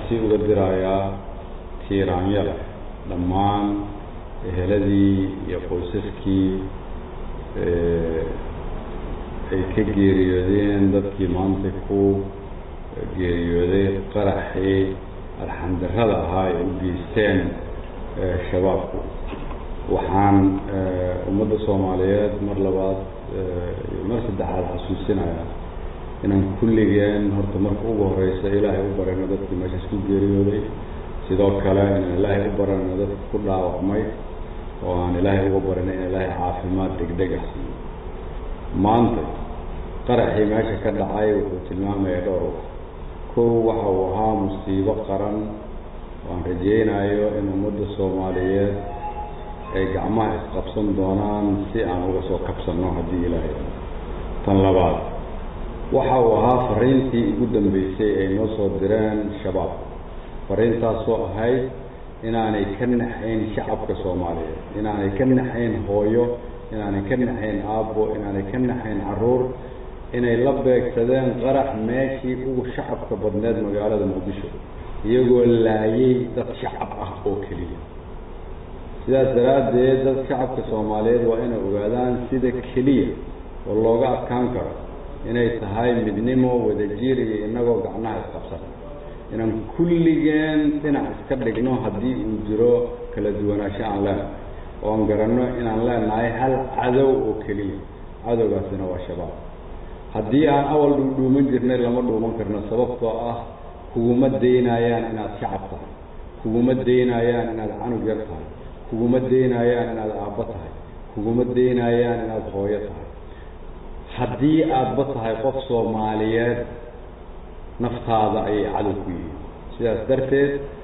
tacsi uga dirayaa tiiraanyada dhammaan eheladii iyo qoysaskii ay ka geeriyoodeen dadkii maanta ku geeriyooday qaraxii alxandarrada ahaa ay u geysteen shabaabku waxaan ummadda soomaaliyeed mar labaad iyo mar saddexaad xasuusinayaa inaan kulligeen horta marka ugu horeysa ilaahay u barayno dadkii meeshaas ku geeriyooday sidoo kale inaan ilaahay u barayno dadka ku dhaawacmay oo aan ilaahay uga barayno in ilaahay caafimaad degdeg ah siiyo maanta qaraxii meesha ka dhacay wuxuu tilmaamaya dhowr wax kow waxa uu ahaa musiibo qaran waan rajeynayo in ummadda soomaaliyeed ay gacmaha isqabsan doonaan si aan uga soo kabsanno haddii ilaahay tan labaad waxa uu ahaa fariintii ugu dambeysay ay noo soo direen shabaab fariintaasoo ahayd inaanay ka naxayn shacabka soomaaliyeed inaanay ka naxayn hooyo inaanay ka naxayn aabbo inaanay ka naxayn caruur inay la beegsadeen qarax meeshii ugu shacabka badneed magaalada muqdisho iyagoo laayay dad shacab ah oo keliya sidaas daraaddeed dad shacabka soomaaliyeed waa inay ogaadaan sida keliya oo looga adkaan karo inay tahay midnimo wadajir iyo inagoo gacnaha isqabsan inaan kulligeen dhinac iska dhigno haddii uu jiro kala duwanaansho aan leenahay oo aan garanno inaan leenahay hal cadow oo keliya cadowgaasina waa shabaab haddii aan awal dhuudhuuman jirnay lama dhuuman karno sababtoo ah kuguma daynayaan inaad shacab tahay kuguma daynayaan inaad canug yar tahay kuguma daynayaan inaad aabbo tahay kuguma daynayaan inaad hooyo tahay haddii aadba tahay qof soomaaliyeed naftaada ayay cadow ku yihiin sidaas darteed